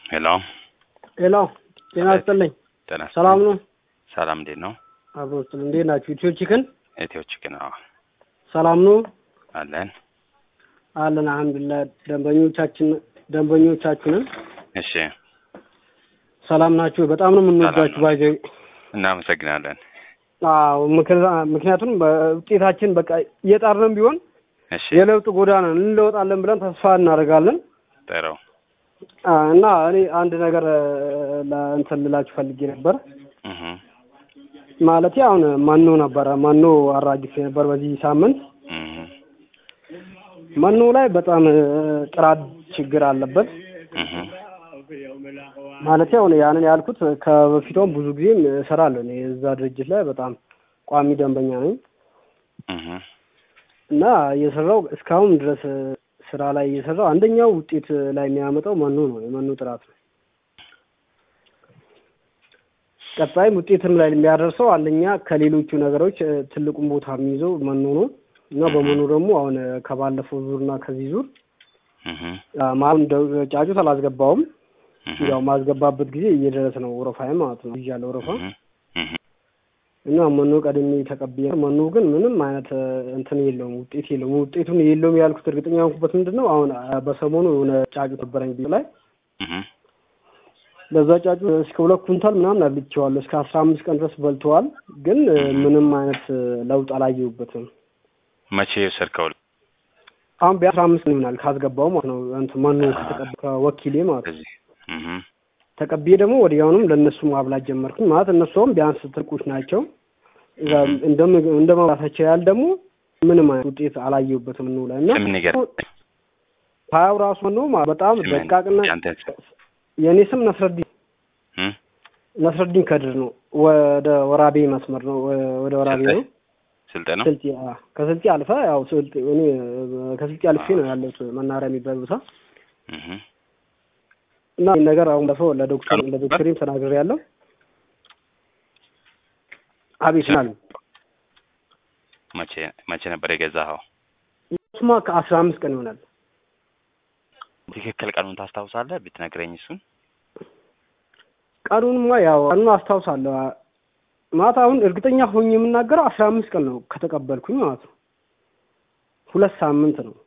ሄሎ ሄሎ ጤና ይስጥልኝ። ጤና ሰላም ነው? ሰላም እንዴት ነው? አብሮ ስል እንዴት ናችሁ? ኢትዮ ቺክን ኢትዮ ቺክን አዎ ሰላም ነው አለን። አለን። አልሐምዱሊላህ ደንበኞቻችን ደንበኞቻችንን እሺ ሰላም ናችሁ? በጣም ነው የምንወዳችሁ። ሰላም ነው። ባይዘ እናመሰግናለን። አዎ ምክንያ- ምክንያቱም በውጤታችን በቃ እየጣርንም ቢሆን እሺ የለውጥ ጎዳና እንለወጣለን ብለን ተስፋ እናደርጋለን። ጥሩ አ፣ እና እኔ አንድ ነገር ለእንትን ልላችሁ ፈልጌ ነበር። እህ ማለት አሁን መኖ ነበረ መኖ አራግፌ ነበር በዚህ ሳምንት እህ መኖ ላይ በጣም እ፣ ጥራት ችግር አለበት። እህ ማለት አሁን ያንን ያልኩት ከበፊቷም ብዙ ጊዜም እሰራለሁ እኔ እዛ ድርጅት ላይ በጣም ቋሚ ደንበኛ ነኝ እህ እና እየሰራው እስካሁን ድረስ ስራ ላይ እየሰራው አንደኛው ውጤት ላይ የሚያመጣው መኖ ነው፣ የመኖ ጥራት ነው። ቀጣይም ውጤትም ላይ የሚያደርሰው አንደኛ ከሌሎቹ ነገሮች እ፣ ትልቁን ቦታ የሚይዘው መኖ ነው እና በመኖ ደግሞ አሁን እ፣ ከባለፈው ዙር እና ከዚህ ዙር እህ ማሁን ጫጩት አላስገባውም። እህ ያው ማስገባበት ጊዜ እየደረሰ ነው ወረፋዬ ማለት ነው ይዣለሁ ወረፋ እህ እህ እና መኖ ቀድሜ ተቀብዬ መኖ ግን ምንም አይነት እ፣ እንትን የለውም ውጤት የለውም። ውጤቱን የለውም ያልኩት እርግጠኛ የሆንኩበት ምንድን ነው አሁን አ፣ በሰሞኑ የሆነ ጫጩት ነበረኝ ቤት ላይ እህ ለዛ ጫጩት እስከ ሁለት ኩንታል ምናምን አብልቼዋለሁ እስከ አስራ አምስት ቀን ድረስ በልተዋል። ግን እ፣ ምንም አይነት እ፣ ለውጥ አላየሁበትም። መቼ የወሰድከው አሁን ቢያንስ አስራ አምስት ቀን ይሆናል ካስገባው ማለት ነው እንትን መኖ ከተቀብ ከወኪሌ ማለት ነው። እዚህ እህ ተቀብዬ ደግሞ ወዲያውኑም ለእነሱ ማብላት ጀመርኩኝ። ማለት እነሱም ቢያንስ ትልቆች ናቸው። እዛ እንደ ምግብ- እንደ መብላታቸው ያህል ደግሞ ምንም አይነት ውጤት አላየሁበትም ነው ላይ እና ስም ንገር ሀያው ራሱ ነው ማ- በጣም ስምን ደቃቅና ያንተን ስም የእኔ ስም ነስረዲን እህ ነስረዲን ከድር ነው። ወደ ወራቤ መስመር ነው። ወ- ወደ ወራቤ ነው። ስልጤ ነው ስልጤ አ፣ ከስልጤ አልፈ ያው ስልጤ እኔ እ፣ ከስልጤ አልፌ ነው ያለሁት መናሪያ የሚባል ቦታ እህ እና ይህን ነገር አሁን በሰው ለዶክተር ቀኑ- ለዶክተሪም ተናግሬ ያለው አቤት ናል መቼ መቼ ነበር የገዛኸው? እሱማ ከአስራ አምስት ቀን ይሆናል። ትክክል ቀኑን ታስታውሳለህ? ብትነግረኝ እሱን። ቀኑንማ ያው ቀኑን አስታውሳለሁ። ማታ አሁን እርግጠኛ ሆኜ የምናገረው አስራ አምስት ቀን ነው ከተቀበልኩኝ ማለት ነው። ሁለት ሳምንት ነው።